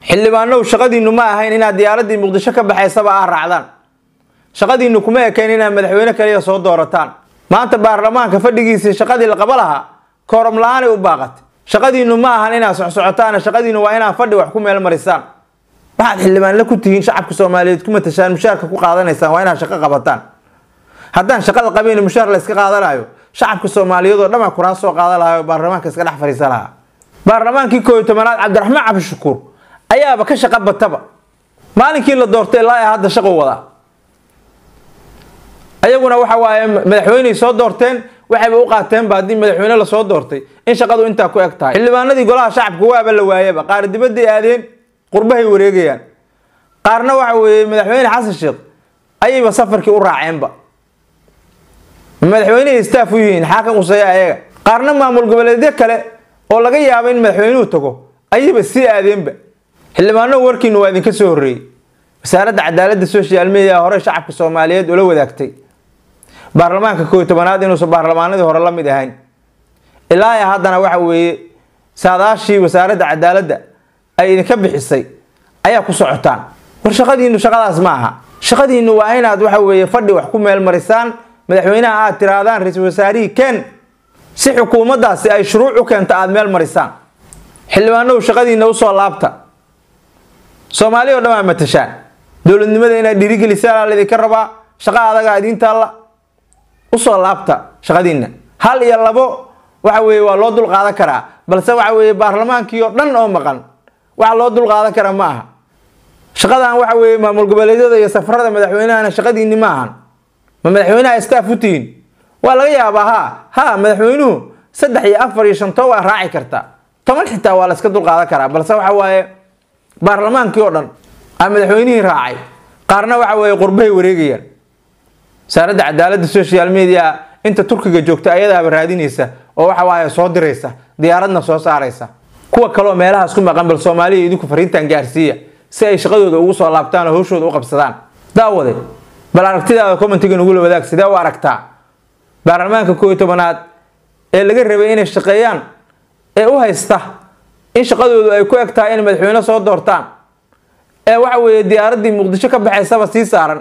xildhibaanow shaqadiinnu ma ahayn inaad diyaaraddii muqdisho ka baxaysaba ah raacdaan shaqadiinnu kuma ekayn inaad madaxweyne kaliya soo doorataan maanta baarlamaanka fadhigiisii shaqadii la qaba lahaa kooram la-aanay u baaqatay shaqadiinnu ma ahan inaad socsocotaan shaqadiinnu waa inaad fadhi wax ku meel marisaan waxaad xildhibaanla ku tihiin shacabka soomaaliyeed ku matashaan mushaarka ku qaadanaysaan waa inaad shaqo qabataan haddaan shaqada qabayn mushaar la iska qaadanayo shacabka soomaaliyeed oo dhanaa kuraa soo qaadan lahaa oo baarlamaanka iska dhex fadhiisan lahaa baarlamaankii koob iyo tobanaad cabdiraxmaan cabdishakuur ayaaba ka shaqo bataba maalinkii la doortay ilaa hadda shaqo wadaa ayaguna waxa waaye madaxweyney soo doorteen waxayba u qaateenba haddii madaxweyne lasoo doortay in shaqadu intaa ku eg tahay xildhibaanadii golaha shacabka waaba la waayaba qaar dibadday aadeen qurbahay wareegayaan qaarna waxa weeye madaxweyne xasan sheekh ayayba safarkii u raaceenba madaxweynehii staff u yihiin xaa ka quseeya ayaga qaarna maamul goboleedyo kale oo laga yaabo in madaxweynuhu tago ayayba sii aadeenba xildhibaano warkiinu waa idinka soo horreeyey wasaaradda cadaaladda social media hore shacabka soomaaliyeed ula wadaagtay baarlamaanka koob iyo tobanaad inuusan baarlamaanadii hore la mid ahayn ilaa ya haddana waxa weeye saadaashii wasaaradda cadaaladda ay idinka bixisay ayaa ku socotaan war shaqadiinu shaqadaas ma aha shaqadiinu waa inaad waxa weeye fadhi wax ku meel marisaan madaxweynaha aad tiraadaan ra-iisul wasaarihii ken si xukuumaddaasi ay shuruuc u keento aada meel marisaan xildhibaanow shaqadiina usoo laabta soomaali o dhan waa matashaan dowladnimada inaad dhiirigelisaan laydinka rabaa shaqa adagaa idiin taalla usoo laabta shaqadiina hal iyo labo waxa weeye waa loo dul qaadan karaa balse waxa weeye baarlamaankii oo dhan oo maqan waxa loo dul qaadan karaa ma aha shaqadan waxa weeye maamul goboleedyada iyo safarada madaxweynahana shaqadiinni ma ahan ma madaxweynaha staff u tihiin waa laga yaabaa ha ha madaxweynuhu saddex iyo afar iyo shanto waa raaci kartaa toban xitaa waa la iska dul qaadan karaa balse waxa waaye baarlamaankii oo dhan aa madaxweynihii raacay qaarna waxa weeye qurbahay wareegayaan wasaaradda cadaaladda social media inta turkiga joogta ayadaaba raadinaysa oo waxa waaye soo diraysa diyaaradna soo saaraysa kuwa kaleoo meelahaas ku maqan bal soomaaliya idinku fariintan gaarsiiya si ay shaqadooda ugu soo laabtaan oo hawshooda u qabsadaan daawade bal aragtidaada commentiga nagula wadaag sidee u aragtaa baarlamaanka koob iyo tobanaad ee laga rabay inay shaqeeyaan ee u haysta in shaqadoodu ay ku eg tahay in madaxweyne soo doortaan ee waxa weeye diyaaraddii muqdisho ka baxaysaba sii saaran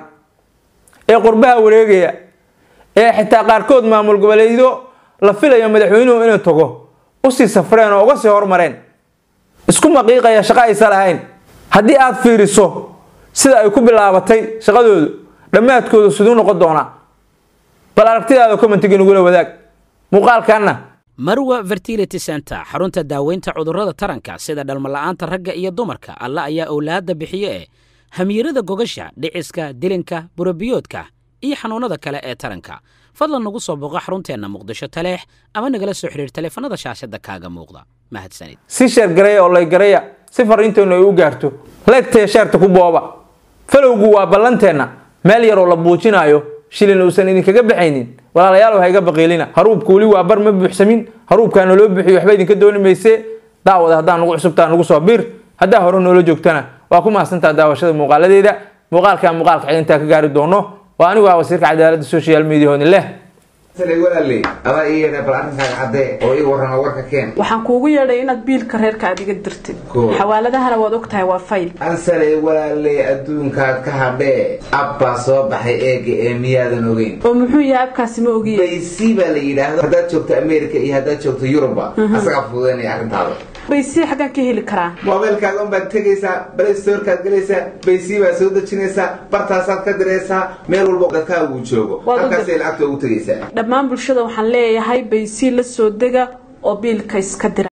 ee qurbaha wareegaya ee xitaa qaarkood maamul goboleedyo la filayo madaxweynuhu inuu tago usii safreen oo uga sii hormareen isku maqiiqaya shaqo aysa lahayn haddii aad fiiriso sida ay ku bilaabatay shaqadoodu dhammaadkoodu siduu noqon doonaa bal aragtidaada commentiga nagula wadaag muuqaalkanna marwa fertility center xarunta daaweynta cudurrada taranka sida dhalmala'aanta ragga iyo dumarka alla ayaa owlaadda bixiye ee hamiirada gogasha dhiciska dilinka burabiyoodka iyo xanuunnada kale ee taranka fadlan nagu soo booqo xarunteenna muqdisho taleex ama nagala soo xidhiir taleefanada shaashadda kaaga muuqda mahadsanid si sheer gareeya oo lay gareeya si fariinteennu ay u gaarto leegtaya sheerta ku booba falowgu waa ballanteenna meel yaroo la buujinaayo shilin uusan idinkaga baxaynin walaalayaal ha iga baqiilina haruubka weli waa bar ma buuxsamin haruubkaana loo buuxiyo waxba idinka dooni mayse daawada haddaa nugu cusubtaa nugu soo biir haddaa hore noola joogtana waa ku mahadsantaa daawashada muuqaaladeeda muuqaalkaa muuqaalka xidintaa ka gaari doono waa anigu ah wasiirka cadaaladda social media hooni leh walaaley adaa ii yeedha bal arrinkaaga caddee oo ii warrama warka keen waxaan kuugu yeedhay inaad biilka reerka aad iga dirtid Cool. xawaaladahana waad og tahay waa fayl ansaley walaaley adduunkaad ka hadhee abbaa soo baxay eega ee miyaadan ogeyn oo muxuu yahay abkaasi ma ogiye baysi baa la yidhaahdo haddaad joogto america iyo haddaad joogto yuruba asagaa fududaynaya arrintaada baysii xaggan ka heli karaa moobeelkaaga unbaad tegaysaa play storekaad gelaysaa baysii baad soo dejinaysaa bartaasaad ka diraysaa meel walba dadkaagu joogo Waad u halkaasay lacagta ugu tegaysaa dhammaan bulshada waxaan leeyahay baysii la soo dega oo biilka iska dira